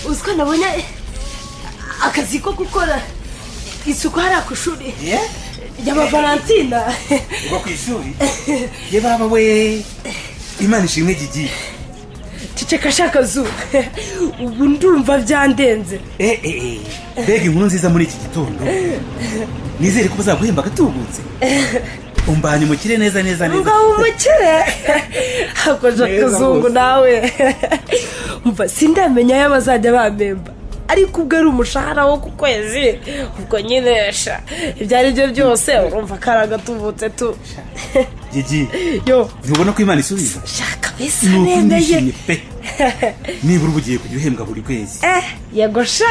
uzi ko nabonye akazi ko gukora isuku hariya ku ishuri ry'aba valentina ubwo ku ishuri ye baba we imana ishimwe kigiye ceceka shaka zuba ubu ndumva byandenze mbega inkuru nziza muri iki gitondo nizere ko uzaguhemba agatubutse umbanye umukire neza neza neza ngo umukire hakoje Neza akazungu bose. nawe mva sindamenya ayo bazajya bamemba ariko ubwo ari umushahara wo ku kwezi ubwo nyine sha ibyo ari byo byose urumva ko ari agatubutse tu gigi yo ntubona ko imana isubiza shaka bisa ni uko nendeye ndishimye pe nibura uba ugiye kujya uhembwa buri kwezi eh yego sha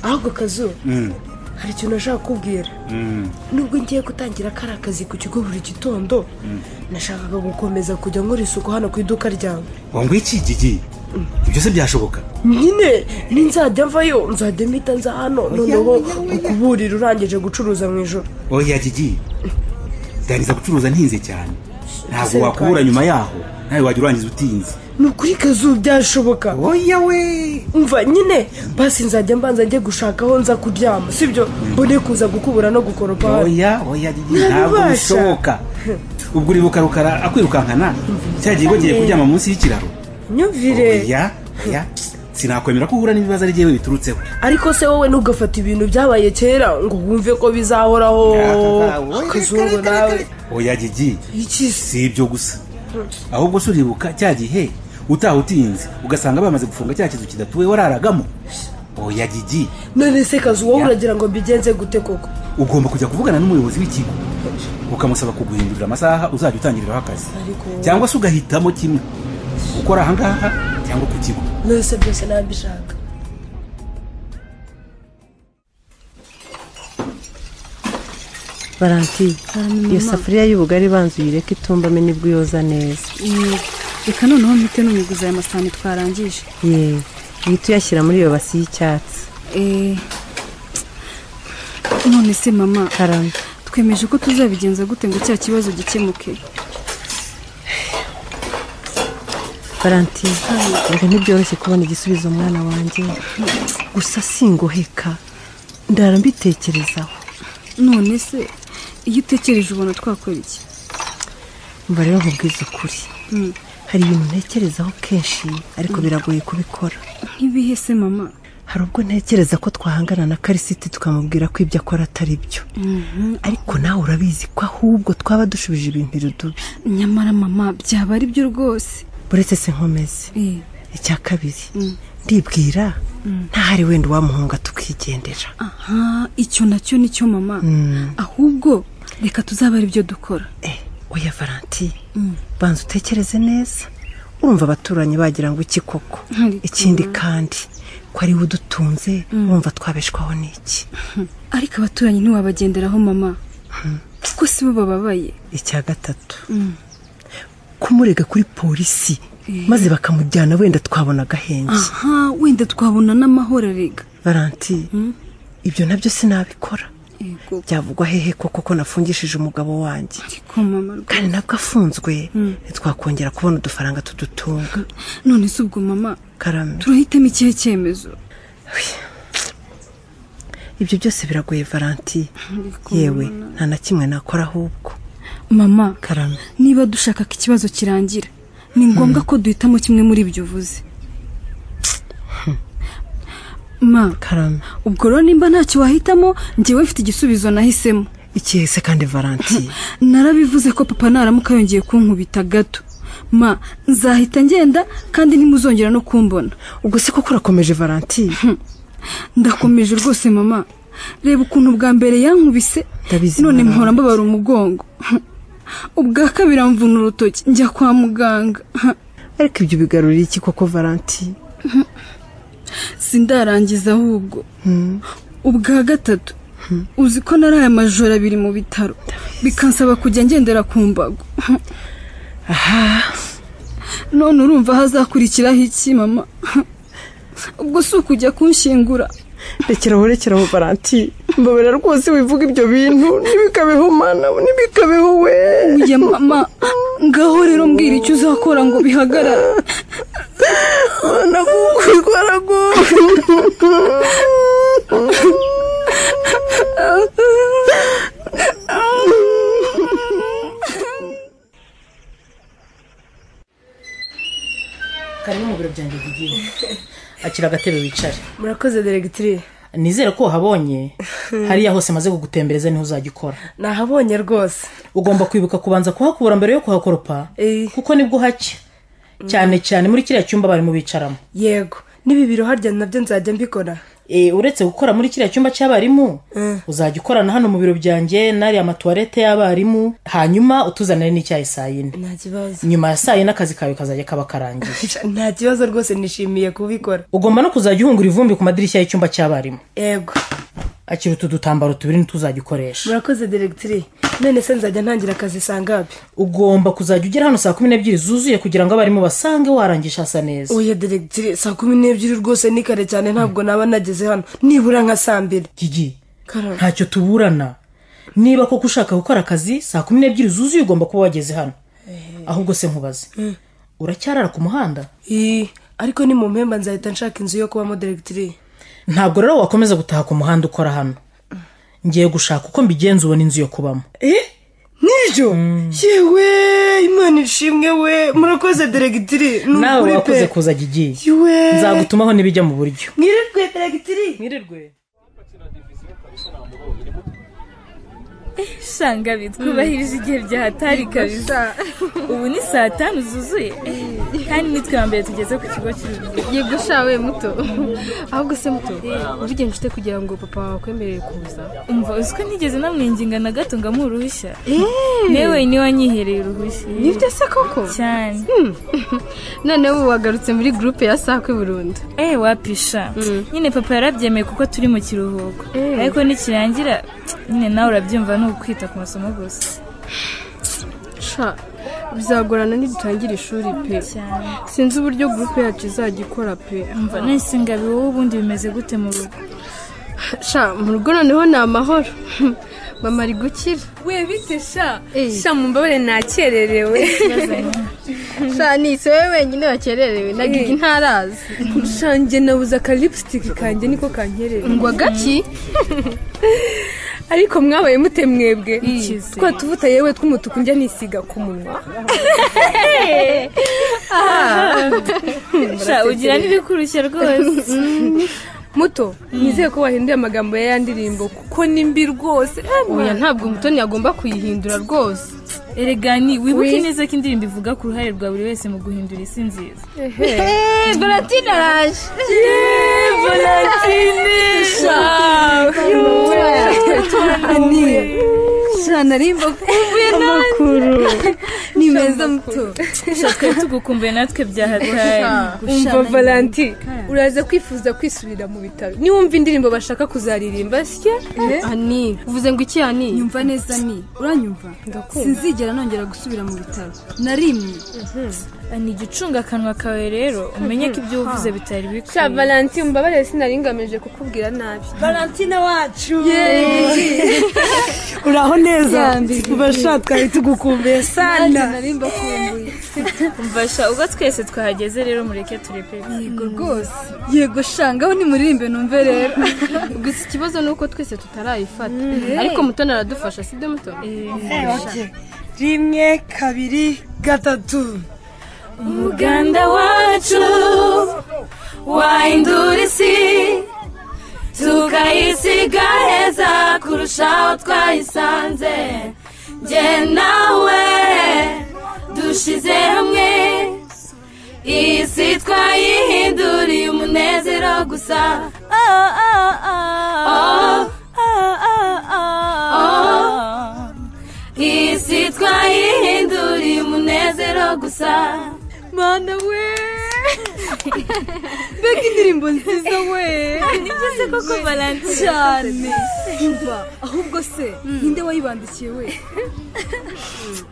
ahubwo kazuba Mm, hari ikintu nashaka kubwira mm. nubwo ngiye gutangira kariya kazi ku kigo buri gitondo nashakaga gukomeza kujya nkora isuku hano ku iduka ryawe wangu iki gigi ibyo byose byashoboka nyine ninzajya mvayo nzajya mpita nza hano noneho ukuburira urangije gucuruza mu ijoro oya gigi ndangiza gucuruza ntinze cyane ntabwo Serikali. wakubura nyuma yaho nawe wajya urangiza utinze ni ukuri kazuba byashoboka oya we mva nyine basi nzajya mbanza njye gushaka aho nza kuryama sibyo mbone kuza gukubura no gukoropa hano oya oya gigi Ntabibasha. ntabwo bishoboka ubwo uribuka rukara akwirukankana cya gihe wagiye kuryama munsi y'ikiraro nyumvire oya oya sinakwemera ko uhura n'ibibazo ari jyewe biturutseho ariko se wowe ntugafate ibintu byabaye kera ngo wumve ko bizahoraho kazuba nawe oya gigi iki se si ibyo gusa ahubwo se uribuka cya gihe utaha utinze ugasanga bamaze gufunga cya kizu kidatuwe wararagamo oya gigi none se kazi wowe Ya. uragira ngo mbigenze gute koko ugomba kujya kuvugana n'umuyobozi w'ikigo ukamusaba kuguhindurira amasaha uzajya utangiriraho akazi Ariko- cyangwa se ugahitamo kimwe gukora ahangaha cyangwa ku kigo none se byose nabishaka valentine iyo safuriya y'ubugari banza uyireke itumbame nibwo uyoza neza reka noneho mpite n'umuguzi aya masahani twarangije ye uhita uyashyira muri iyo basi y'icyatsi Eh, none se mama karame twemeje ko tuzabigenza gute ngo cya kibazo gikemuke valentine reka ntibyoroshye kubona igisubizo umwana wanjye gusa singoheka ndara mbitekerezaho none se iyo utekereje ubona twakora iki mba rero nkubwiza ukuri Mm. hari ibintu ntekerezaho kenshi ariko biragoye kubikora nk'ibihe se mama hari ubwo ntekereza ko twahangana na karisiti tukamubwira ko ibyo akora atari byo ariko nawe urabizi ko ahubwo twaba dushubije ibintu irudubi nyamara mama byaba ari byo rwose uretse se nkomeze Eh, icya kabiri ndibwira ntahari wenda uwamuhunga tukigendera aha icyo nacyo nicyo mama Mm. ahubwo reka tuzabe ari byo dukora Eh, oya valanti banza utekereze neza urumva abaturanyi bagira ngo iki koko Ariko- ikindi kandi ko ari we udutunze urumva twabeshwaho n'iki ariko abaturanyi ntiwabagenderaho mama kuko si bo bababaye icya gatatu kumurega kuri polisi maze bakamujyana wenda twabona agahenge aha wenda twabona n'amahoro rega valanti ibyo nabyo sinabikora yego byavugwa hehe ko koko nafungishije umugabo wanjye ariko mama rwose kandi nabwo afunzwe ntitwakongera kubona udufaranga tudutunga none se ubwo mama karame turahitamo ikihe cyemezo ibyo byose biragoye valanti yewe nta na kimwe nakora ahubwo mama karame niba dushaka ko ikibazo kirangira ni ngombwa ko duhitamo kimwe muri ibyo uvuze ma karame ubwo rero nimba ntacyo wahitamo njyewe mfite igisubizo nahisemo ikihe se kandi valanti narabivuze ko papa naramuka yongeye kunkubita gato ma nzahita ngenda kandi ntimuzongera no kumbona ubwo se koko urakomeje valanti ndakomeje rwose mama reba ukuntu bwa mbere yankubise Ndabizi, none mama. mpora mbabara umugongo ubwa kabiri amvuna urutoki njya kwa muganga ariko ibyo bigarurira iki koko valanti sindarangiza ahubwo ubwa gatatu uzi ko nari aya majoro abiri mu bitaro bikansaba kujya ngendera ku mbago none urumva hazakurikiraho iki mama ubwo si ukujya kunshingura rekeraho rekeraho valanti mbabara rwose wivuga ibyo bintu ntibikabeho mana ntibikabeho we ya mama ngaho rero mbwira icyo uzakora ngo bihagarare mana kuko bikora karibu mu biro byanjye by'igihugu akira agatebe wicare murakoze deregitire nizere ko wahabonye hariya hose maze kugutembereza niho uzajya ukora nahabonye rwose ugomba kwibuka kubanza kuhakura mbere yo kuhakoropa Eh. kuko nibwo hacya cyane cyane muri kiriya cyumba barimo bicaramo yego n'ibi biro harya nabyo nzajya mbikora Eh, uretse gukora muri kiriya cyumba cy'abarimu uzajya ukorana hano mu biro byanjye n'ariya matuwarete y'abarimu hanyuma utuzanire n'icyayi saa yine nta kibazo nyuma ya saa yine akazi kawe kazajya kaba karangiye nta kibazo rwose nishimiye kubikora ugomba no kuzajya uhungura ivumbi ku madirishya y'icyumba cy'abarimu yego akira utu dutambaro tubiri ntituzajya ukoresha murakoze deregitire none se nzajya ntangira akazi sangabi ugomba kuzajya ugera hano saa kumi n'ebyiri zuzuye kugira ngo abarimu basange warangije hasa neza oya deregitire saa kumi n'ebyiri rwose ni kare cyane ntabwo naba nageze hano nibura nka saa mbiri gigi Karoli. ntacyo tuburana niba koko ushaka gukora akazi saa kumi n'ebyiri zuzuye ugomba kuba wageze hano ahubwo se nkubaze uracyarara ku muhanda Ii, ariko ni mu mpemba nzahita nshaka inzu yo kubamo deregitire ntabwo rero wakomeza gutaha ku muhanda ukora hano ngiye gushaka uko mbigenza ubona inzu yo kubamo nibyo yewe imana ishimwe we murakoze deregitire ni nawe ukuri wakoze pe kuza gigiye yewe nzagutumaho n'ibijya mu buryo mwirirwe deregitire mwirirwe shangabi twubahirije igihe byahatari kabisa ubu ni saa tanu zuzuye kandi nitwe wa mbere tugeze ku kigo cy'ubuzima yego shawe muto ahubwo se muto ubigenje ufite kugira ngo papa wawe akwemerere kuza umva uzi ko nigeze namwinginga na gato ngo amuhe uruhushya newe niwe wanyihereye uruhushya nibyo se koko cyane noneho ubu wagarutse muri gurupe ya sakwe burundu eh wapisha nyine papa yarabyemeye kuko turi mu kiruhuko ariko nikirangira nyine nawe urabyumva ni ukwita ku masomo gusa sha bizagorana nidutangira ishuri pe cyane sinzi uburyo gurupe yacu izajya ikora pe umva nahise ngabi wowe ubundi bimeze gute mu rugo sha mu rugo noneho ni amahoro mama ari gukira we bite sha Eh. sha mumbabare nakererewe sha ni isi wowe wenyine wakererewe na gigi ntarazi sha njye nabuze aka lipstick kanjye niko kankerera ngo agaki ariko mwabaye mute mwebwe Ikize. twa tuvuta yewe tw'umutuku njya nisiga ku munwa sha ugira n'ibikurushya rwose muto nizeye ko wahinduye amagambo ya ya ndirimbo kuko ni mbi rwose oya ntabwo mutoni yagomba kuyihindura rwose eregani wibuke neza ko indirimbo ivuga ku ruhare rwa buri wese mu guhindura isi nziza eee boratine araje sha narimba kumbuye n'amakuru ni meza muto sha twari tugukumbuye natwe byahatari umva valanti uraza kwifuza kwisubira mu bitaro niwumva indirimbo bashaka kuzaririmba sya ani uvuze ngo iki ani nyumva neza ni uranyumva sinzigera nongera gusubira mu bitaro narimye ni igicunga akanwa kawe rero umenye ko ibyo wavuze bitari sha bikwiye valanti mbabarire sinari ngamije kukubwira nabi valentine wacu uraho neza ubasha twari tugukumbuye sana nari mbakumbuye mfasha ubwo twese twahageze rero mureke turepere yego rwose yego shangaho nimuririmbe numve rero gusa ikibazo ni uko twese tutarayifata ariko mutoni aradufasha si byo mutoni rimwe kabiri gatatu uganda wacu wahindura isi tukayisiga heza kurushaho twayisanze njye nawe dushyize hamwe iyi si twayihinduriye umunezero gusa Oh, oh, oh. Oh, oh, oh. iyi si twayihinduriye umunezero gusa mana we mbega indirimbo nziza we nibyo se koko valentine cyane imva ahubwo se ninde wayibandikiye we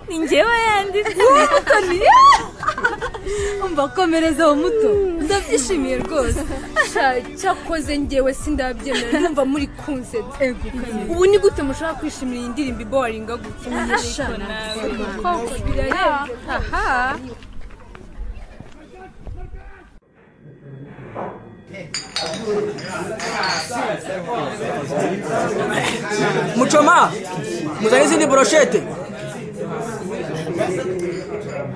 ni njyewe yanditse umva komereza aho muto ndabyishimiye rwose Sha, cyakoze ngewe sindabyemera numva muri kunsetsa ubu ni gute mushobora kwishimira iyi ndirimbo iboringa gutya Sha, koko birarenze. mucoma muzanye izindi boroshete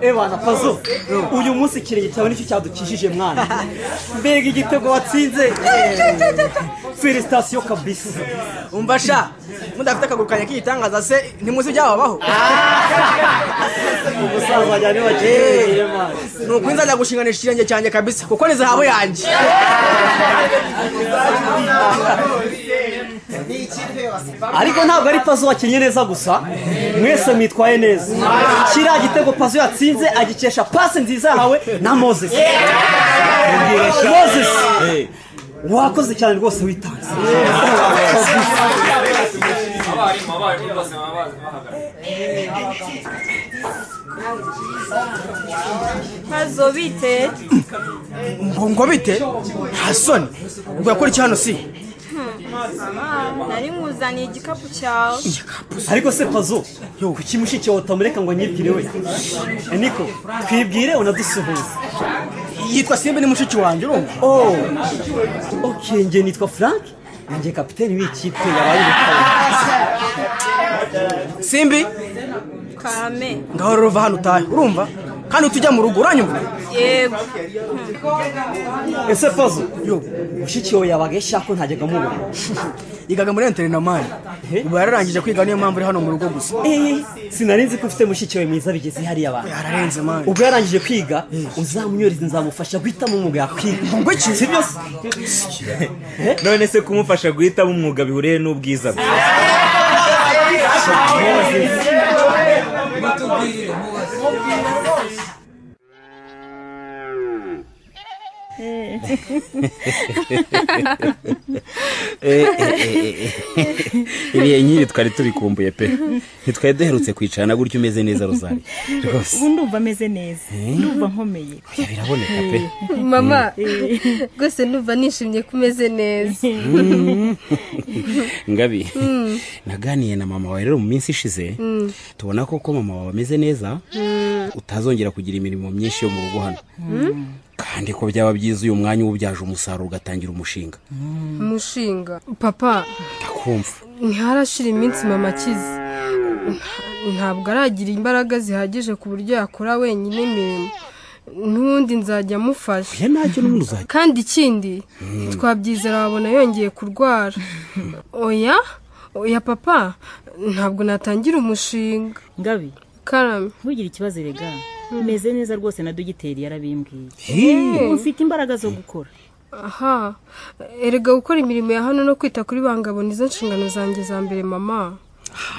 ebana pazo uyu munsi ikirenge cyawe nicyo cyadukijije mwana mbega igitego watsinze felisitasiyo kabisa umva sha mudafite akaguru kanjye k'igitangaza se ntimuzi ibyababaho umusaza wanjye niwe wakirebeye mwana ni ukuri nzajya gushinganisha ikirenge cyanjye kabisa kuko ni zahabu yanjye ariko ntabwo ari pazo wakinnye neza gusa mwese mwitwaye neza kiriya gitego pazo yatsinze agikesha pasi nziza yahawe na moses moses wakoze cyane rwose witanze hazo biteye ngo ngo bite nta soni ubwo yakurikiye hano si nari nkuzaniye igikapu cyawe ariko se pazo kuki mushiki wawe utamureka ngo anyibwire we Eh, niko twibwire unadusuhuze yitwa simba ni mushiki wanjye urumva oh ok njye nitwa frank njye kapiteni w'iyi kipe yabaye ubukwe simbi kame ngahora uruva hano utahe urumva kandi utujya mu rugo uranyumva yego ese pazo mushiki wawe yabaga yashaka ko ntajyaga mubona yigaga muri enterinamani ubu yararangije kwiga niyo mpamvu uri hano mu rugo gusa Eh, sinari nzi ko ufite mushiki wawe mwiza bigeze hariya abantu yararenze mani ubwo yarangije kwiga uzamunyurize nzamufasha guhitamo umwuga yakwiga sibyo se none se kumufasha guhitamo umwuga bihuriye n'ubwiza bwe iriya nyiri twari turikumbuye pe ntitwari duherutse kwicarana gutya umeze neza rozari rwose ubu ndumva ameze neza ndumva nkomeye oya biraboneka pe mama rwose ndumva nishimye ko umeze neza ngabi naganiye na mama wawe rero mu minsi ishize Mm. tubona ko ko mama wawe ameze neza utazongera kugira imirimo myinshi yo mu rugo hano kandi ko byaba byiza uyu mwanya uwubyaje umusaruro ugatangira umushinga umushinga papa ndakumva ntiharashira iminsi mama akize ntabwo aragira imbaraga zihagije ku buryo yakora wenyine imirimo n'ubundi nzajya amufasha kandi ikindi twabyizera wabona yongeye kurwara oya oya papa ntabwo natangira umushinga ngabi karame ntugire ikibazo rega meze neza rwose na dogiteri yarabimbwiye Hii. Ubu mfite imbaraga zo gukora aha erega gukora imirimo ya hano no kwita kuri bangabo nizo nshingano zanjye za mbere mama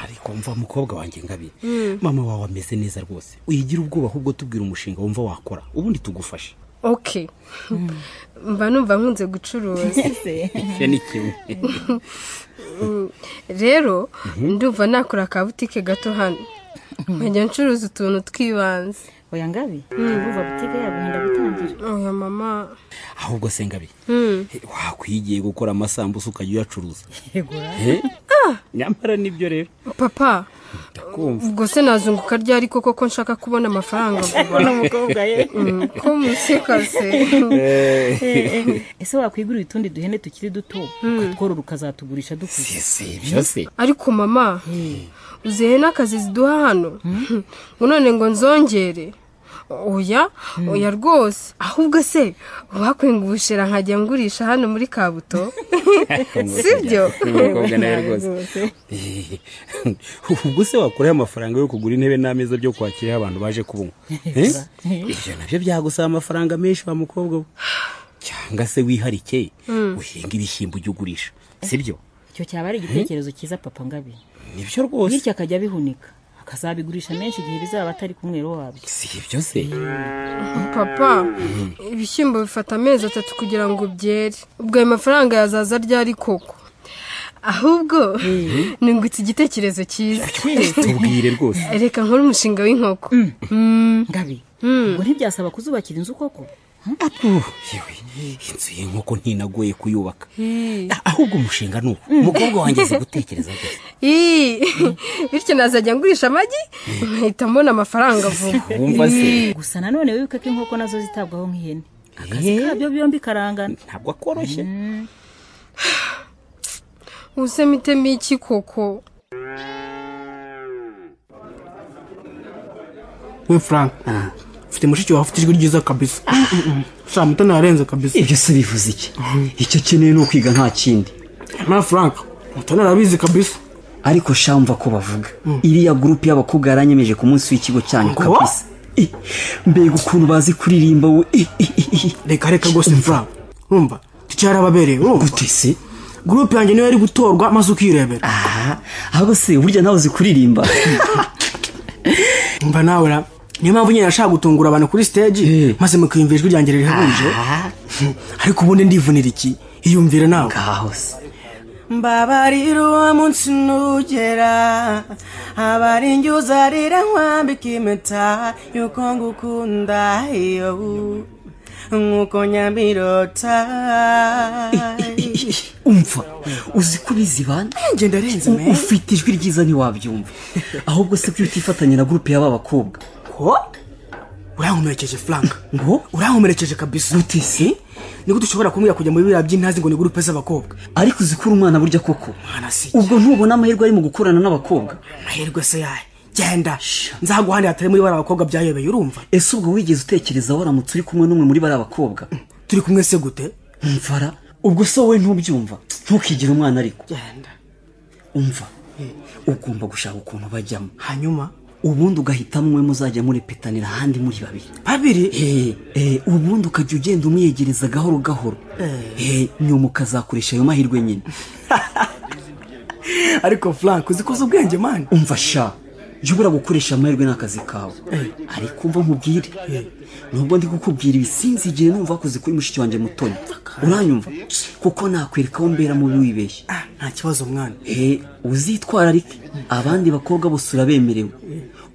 ariko mva mukobwa wanjye ngabi Mm. mama wawe ameze neza rwose uyigira ubwoba ahubwo tubwira umushinga wumva wakora ubundi tugufashe ok mba numva nkunze gucuruza icyo ni kimwe Mm, rero ndumva nakora akabutike gato hano nkajya ncuruza utuntu twibanze oya ngabi urumva butike yabo yenda gutangira oya mama ahubwo se ngabi Mm. wakwigiye gukora amasambusa ukajya uyacuruza yegura Eh? nyamara nibyo rero papa ndakumva ubwo se nazunguka ryari koko ko nshaka kubona amafaranga vuba Ni umukobwa ye. Mm, ko museka se Eh, eh, ese wakwigurira utundi duhene tukiri duto ukatworora ukazatugurisha dukuze byose ariko mama uzihe n'akazi ziduha hano ngo none ngo nzongere oya oya rwose ahubwo se bakwenga ubushera nkajya ngurisha hano muri kabuto sibyo umukobwa nawe rwose ubwo se wakora amafaranga yo kugura intebe n'ameza byo kwakiraho abantu baje kubunywa Eh? ibyo nabyo byagusaba amafaranga menshi wa mukobwa we cyangwa se wiharike Mm. uhinga ibishyimbo ujya ugurisha sibyo icyo cyaba ari igitekerezo cyiza papa ngabi nibyo rwose bityo akajya abihunika akazabigurisha menshi igihe bizaba atari ku mwero wabyo ibyo se papa ibishyimbo bifata amezi atatu kugira ngo byere ubwo ayo mafaranga yazaza ryari koko ahubwo nungutse igitekerezo cyiza tubwire rwose reka nkore umushinga w'inkoko ngabi ngo ntibyasaba kuzubakira inzu koko inzu y'inkoko ntinagoye kuyubaka ahubwo umushinga ni uwo umukobwa wanjye azi gutekereza gusa Ii, bityo nazajya ngurisha amagi nkahita mbona amafaranga vuba Wumva se? Ii. gusa nanone wibuke ko inkoko nazo zitabwaho nk'ihene akazi kabyo byombi karangana ntabwo akoroshye ubuse mitemo iki koko we frank mfite mushiki wawe ufite ijwi ryiza kabisa sha mutoni yarenze kabisa ibyo si bivuze iki icyo akeneye ni ukwiga nta kindi na frank mutoni arabizi kabisa ariko sha mva ko bavuga iriya gurupe y'abakobwa yaranyemeje ku munsi w'ikigo cyanyu Ngo? kabisa Eh, mbega ukuntu bazi kuririmba we Eh, eh, eh, eh. reka reka rwose frank urumva ticara ababereye urumva gute se gurupe yanjye niyo yari gutorwa maze ukirebera ahubwo se burya nawe uzi kuririmba umva nawe ra niyo mpamvu nyine nashaka gutungura abantu kuri stage maze mukiyumvira ijwi ryanjye rihebuje ariko ubundi ndivunira iki iyumvire nawe mbabarira munsi nugera abari njyuzarira nkwambika impeta yuko ngukunda iyo nkuko nyambirota umva uzi ko bizi bana ngenda arenze U- ufite ijwi ryiza ntiwabyumva ahubwo se kuki utifatanya na gurupe y'aba bakobwa ko urankomerekeje frank ngo urankomerekeje kabisa gute se nigute ushobora kumbwira kujya muri biriya by'intazi ngo ni gurupe z'abakobwa ariko uzi ko uri umwana burya koko ubwo ntubona amahirwe ari mu gukorana n'abakobwa amahirwe se yahe genda nzaguhane hatari muri bariya bakobwa byayobeye urumva ese ubwo wigeze utekereza waramutse uri kumwe n'umwe muri bariya bakobwa turi kumwe se gute mvara ubwo se wowe ntubyumva ntukigire umwana ariko genda umva ugomba gushaka ukuntu bajyamo hanyuma ubundi ugahitamo umwe muzajya murepetanira ahandi muri babiri babiri eh, ubundi ukajya ugenda umwiyegereza gahoro gahoro Eh, nyuma ukazakoresha ayo mahirwe nyine ariko frank uzi ko uzi ubwenge mani umva sha jya ubura gukoresha amahirwe n'akazi kawe ariko umva nkubwire nubwo ndi kukubwira ibi sinzi igihe numva wakoze kuri mushiki wanjye mutoni uranyumva kuko nakwereka aho mbera mubi wibeshye nta kibazo mwana Eh, uzitwararike abandi bakobwa bose urabemerewe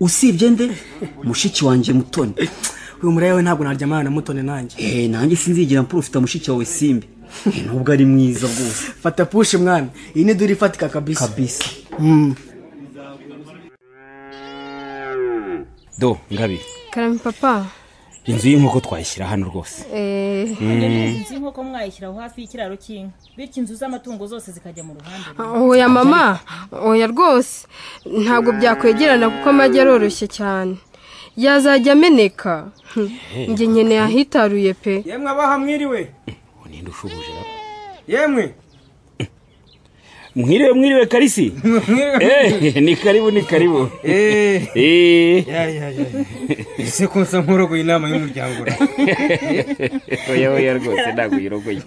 usibye nde mushiki wanjye mutoni uyu muraya we ntabwo naryamana na mutoni nanjye Eh, nanjye sinzigera mpura ufite mushiki wawe simbi Eh, nubwo ari mwiza rwose fata pushi mwana iyi ni duri ifatika kabisa kabisa do ngabi karame papa inzu y'inkoko twayishyira hano rwose Eh, inzu y'inkoko mwayishyiraho hafi y'ikiraro cy'inka bityo inzu z'amatungo zose zikajya mu ruhande oya mama oya rwose ntabwo byakwegerana kuko amagi aroroshye cyane yazajya ameneka Hm, njye nkeneye ahitaruye pe yemwe abaha mwiriwe ninde ushubuje rero yemwe mwiriwe mwiriwe karisi Eh, ni karibu ni karibu Eh. Eh. ese ko nsa nk'urogoye inama y'umuryango oya oya rwose ntabwo uyirogoye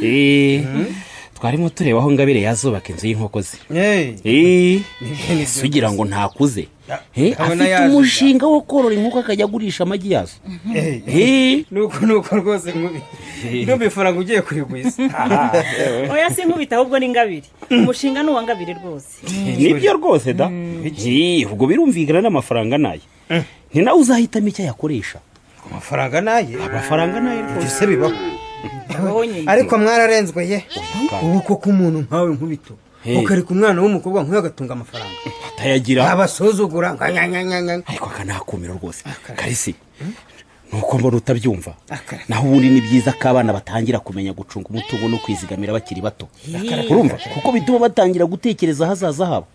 Eh, twarimo tureba aho ngabire yazubaka inzu y'inkoko ze Eh, ese ugira ngo ntakuze Eh, ndabona afite yaje. umushinga wo korora inkoko akajya agurisha amagi yazo Eh. nuko nuko rwose nkubi ntumbe ifaranga ugiye kurigwiza oya si nkubita ahubwo ni ngabiri umushinga ni uwa ngabiri rwose nibyo rwose da Eh, ubwo birumvikana n'amafaranga nayo ni nawe uzahitamo icyo ayakoresha amafaranga naye amafaranga naye rwose se bibaho bibaho nyine ariko mwararenzwe ye ubu koko umuntu nkawe nkubito Hey. ukareka umwana w'umukobwa nk'uyu agatunga amafaranga atayagira abasuzugura nkanyanyanyanya ariko akanakumira rwose karisi nuko mbona utabyumva naho ubundi ni byiza ko abana batangira kumenya gucunga umutungo no kwizigamira bakiri bato Akareka. urumva kuko bituma batangira gutekereza ahazaza habo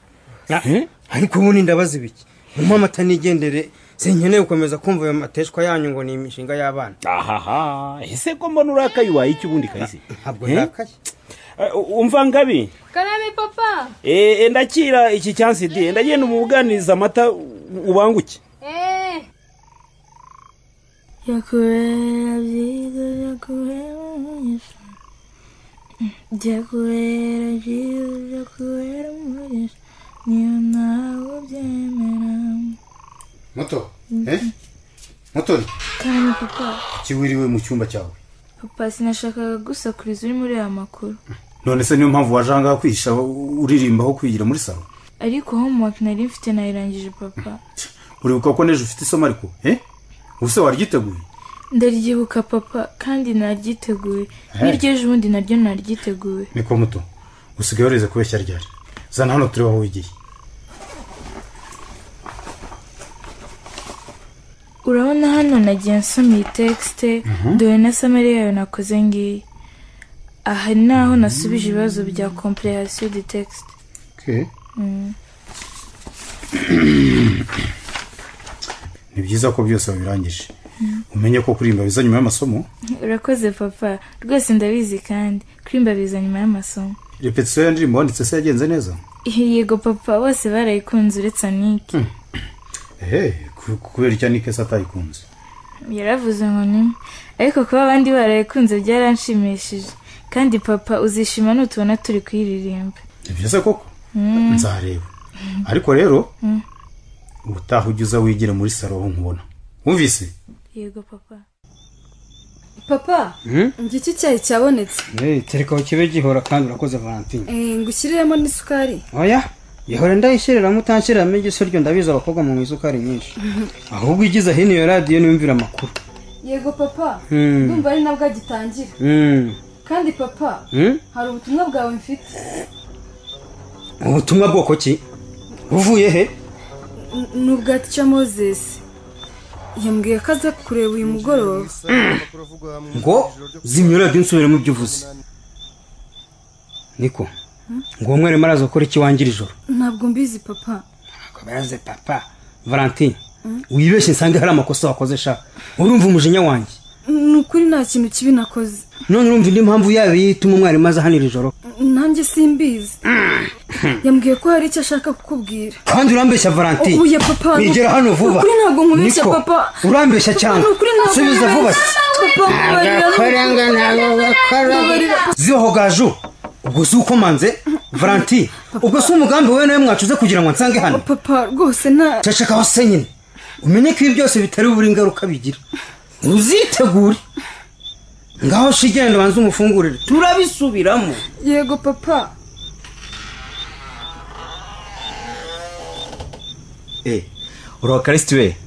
ariko ubundi ndabaza ibiki mumpe amata nigendere sinkeneye gukomeza kumva ayo mateshwa yanyu ngo ni imishinga y'abana ahaha ese ko mbona urakaye ubaye iki ubundi karisi ntabwo Eh? ndakaye Eh, umva ngabi karame papa Eh, eh, ndakira iki cyansi di ndagenda umubuganiriza amata ubanguke eee yakubera byiza yakubera umugisha byakubera byiza byakubera umugisha niyo ntabwo byemera moto eh motoni kandi papa kiwiriwe mu cyumba cyawe papa sinashakaga gusakuriza uri muri aya makuru none se niyo mpamvu waje ahangaha kwihisha uririmba aho kwigira muri salo ariko homework nari mfite nayirangije papa uribuka ko n'ejo ufite isomo ariko eh ubuse waryiteguye ndaryibuka papa kandi naryiteguye Eh. n'iryo ejo ubundi naryo naryiteguye niko muto usigaye warize kubeshya ryari zana hano turebe aho wigiye urabona hano nagiye nsoma iyi texite Mhm. dore na samari yayo nakoze ngiyi aha ni naho nasubije ibibazo bya comprehension de texte Okay. Mm. ni byiza ko byose wabirangije Mm. umenye ko kuririmba biza nyuma y'amasomo urakoze papa rwose ndabizi kandi kurimba biza nyuma y'amasomo repetisiyo ya ndirimbo wanditse se yagenze neza yego papa bose barayikunze uretse anike ehe ku- kubera icyo ni kese atayikunze yaravuze ngo nimwe ariko kuba abandi barayikunze byaranshimishije kandi papa uzishima nutubona turi kuyiririmba ni byiza koko Mm. nzareba ariko rero Mm. ubutaha ujya uza wigire muri salo aho nkubona wumvise yego papa papa njye iki cyayi cyabonetse kereka kibe gihora kandi urakoze valentine Eh, ngushyiriremo n'isukari oya ihora ndayishyiriramo utanshiriramo igiso ryo ndabizi abakobwa mu isukari nyinshi ahubwo igize hino iyo radiyo niyumvira amakuru yego papa Mm. ndumva ari nabwo agitangira Mm. kandi papa Mm? hari ubutumwa bwawe mfite ubutumwa bwoko ki buvuye he N- ni ubwa tica moses yambwiye ko aza kureba uyu mugoroba ngo zimya radiyo nsubiremo ibyo uvuze niko ngo uwo mwarimu araza gukora ikiwangira ijoro ntabwo mbizi papa akabayaze papa valentine wibeshye nsange hari amakosa wakoze sha urumva umujinya wanjye ni ukuri nta kintu kibi nakoze none urumva indi mpamvu yaba iyo ituma umwarimu aza hano iri joro nanjye simbizi yambwiye ko hari icyo ashaka kukubwira kandi urambeshya valentine Oya, papa, wigera hano vuba ukuri ntabwo nkubeshya, Niko, papa. urambeshya cyane Ni ukuri ntabwo subiza vuba Papa, mbabarira. Mbabarira. ziho gaju ubwo si ukomanze valentine ubwo si umugambi wowe nawe mwacuze kugira ngo nsange hano papa rwose nta ceceka hose nyine umenye ko ibi byose bitari buri ingaruka bigira uzitegure ngaho shigenda banze umufungurire turabisubiramo yego papa urakarisiti we